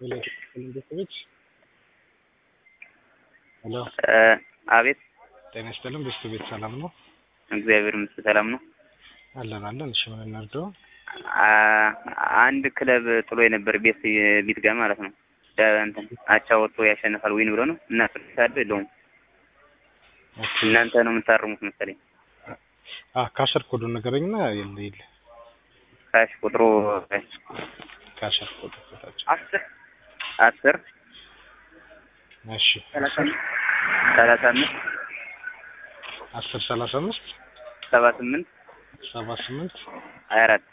ሄሎ ቤተሰቦች ሄሎ አቤት ጤና ይስጥልን ቤተሰቦች ሰላም ነው እግዚአብሔር ይመስገን ሰላም ነው። አለን አለን እሺ ምን እናድርገው አ- አንድ ክለብ ጥሎ የነበር ቤት ቢት ጋር ማለት ነው ደ- እንትን አቻ ወጥቶ ያሸንፋል ዊን ብሎ ነው እና ፍርድ አለው የለውም ኦኬ እናንተ ነው የምታርሙት መሰለኝ። አ ካሸር ኮዱን ንገረኝና የለ የለ ካሽ ቁጥሩ ካሸር ኮዱ ከታች አስር አስር እሺ ሰላሳ ሰላሳ አምስት አስር ሰላሳ አምስት ሰባ ስምንት ሰባ ስምንት ሀያ አራት